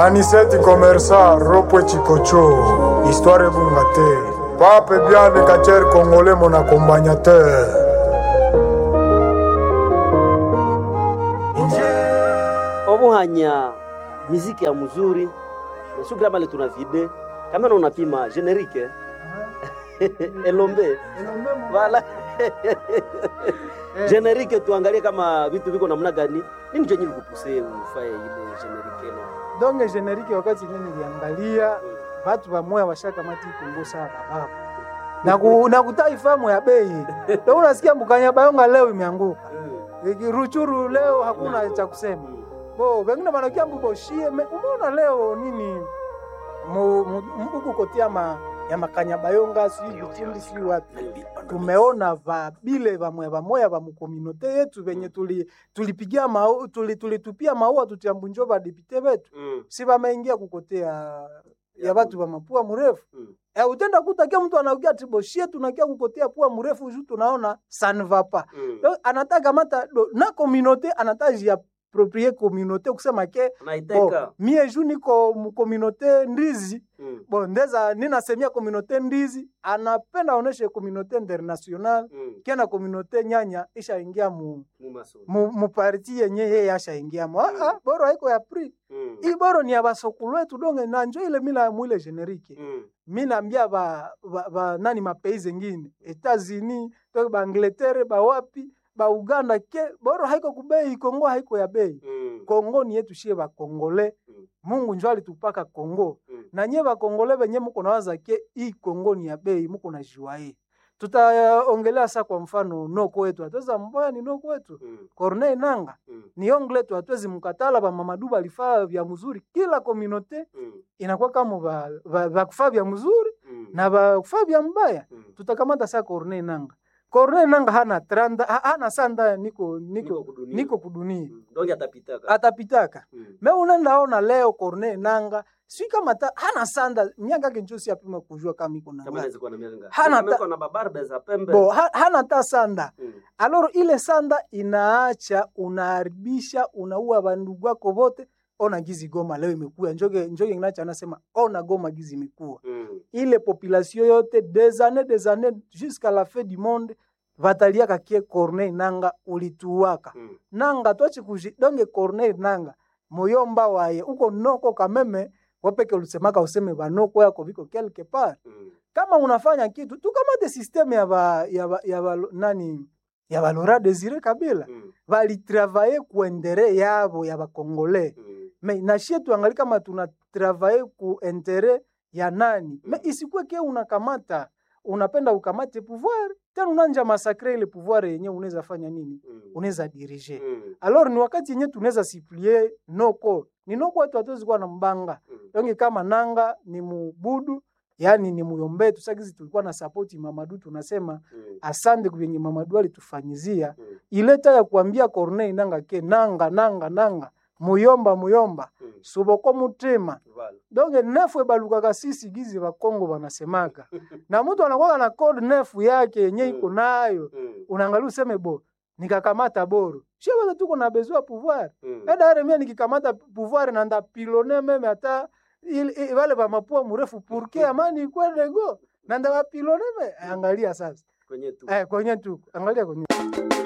aniseti komersa ropwe chikocho histoire ebunga te pape biane kacher congolais mon accompagnateur obuhanya miziki ya mzuri nasukira male tuna vide kama na unapima generike elombe wala generike tuangalie kama vitu viko namna gani nini chenye likupuse ufaye ile generike no donge generike wakati nye niliangalia batu bamoya bashakamati ikongo saa bababu na, ku, na kutaifamu ya bei ndo unasikia mbukanya bayonga leo imeanguka Iki ruchuru leo hakuna cha kusema bo bengine banakia mbuboshie umeona leo nini mu- mu- mbuku kotia ma, ya makanya bayonga sijui vichindi sijui wapi tumeona vabile vamwe vamoya va mukominote yetu venye tuli tulipigia mau, tuli, tulitupia maua tutiambunjo vadepite vetu si vameingia kukotea ya vatu va mapua mrefu Mm. Eh, utenda kutakia mtu anaugia tiboshie tunakia kukotea pua mrefu juu tunaona sanvapa Do, anataka mata do, na communauté anataka jiaproprie communauté kusema ke bo, naiteka mie ju niko mukominote ndizi bo ndeza ninasemia communauté ndizi anapenda oneshe communauté international kena communauté nyanya ishaingia mu, mu, mu parti yenye yeye ashaingiamo mm. ah, ah, boro haiko ya pri hii boro ni ya basokulu wetu donge na njo ile mila mwile generike mi naambia ba, ba, ba nani mapays zengine Etats-Unis to ba Angleterre ba wapi ba Uganda ke boro haiko kubei Kongo haiko ya bei Kongo ni yetu shie ba Kongole Mm. Mungu njo alitupaka Kongo Mm. na nye ba Kongole benye muko nawaza ke hii Kongo ni ya bei muko na jua hii tutaongelea sa kwa mfano noko wetu atweza mboya ni noko wetu Corneille Nanga ni ongle tu atwezi mkatala ba Mamadu balifaa vya mzuri kila communauté inakuwa kama ba, ba, ba kufaa vya mzuri na ba kufaa vya mbaya tutakamata saa Corneille Nanga. Corneille Nanga hana tranda, ha- hana sanda niko niko niko kudunia. donge atapitaka Atapitaka. Mm. Me unaenda ona leo Corneille Nanga si kama ta, hana sanda miaka yake njosi apima kujua kama iko na kama ngapi. naweza kuwa na mianga Hana Kama ta- iko na babarbe za pembe Bo ha, hana ta sanda. Mm. Aloro ile sanda inaacha unaharibisha unaua bandugu wako wote. Ona gizi Goma leo imekuwa njoge njoge nginacha anasema ona Goma gizi imekuwa Mm. ile population yote des années des années jusqu'à la fin du monde vataliaka kie Corneille Nanga ulituwaka Mm. nanga twachi kuji donge Corneille Nanga moyomba waye uko noko kameme wapeke ulisemaka useme vanoko yako viko quelque part Mm. kama unafanya kitu tukamate systeme ya ba, ya ba, ya ba, nani ya balora Desire Kabila Mm. valitravaye kuendere yabo ya bakongole Mm. me nashie tuangali kama tuna travaye ku intere ya nani me isikuwe ke unakamata unapenda ukamate pouvoir tena unanja masakre ile pouvoir yenye unaweza fanya nini Mm. unaweza dirige Mm. alors ni wakati yenye tunaweza siplie noko ni noko watu hatuwezi kuwa na mbanga Mm. donge kama nanga ni mubudu yani ni muyombe tusagizi tulikuwa na sapoti mamadu tunasema Mm. asante kwenye mamadu alitufanyizia Mm. ileta ya kuambia Corneille nanga ke nanga nanga nanga muyomba muyomba Mm. suboko mutima Vala. donge nefu ebalukaka sisi gizi bakongo banasemaka na mtu anakuwa na code nefu yake yenye iko nayo Mm. unaangalia useme bo nikakamata boro shie wote tuko na besoin pouvoir Mm. edare mie nikikamata pouvoir na ndapilone meme hata il- i- wale ba mapua mrefu purke amani ikwendego na ndabapilone me angalia sasa kwenye tu eh, kwenye tu angalia kwenye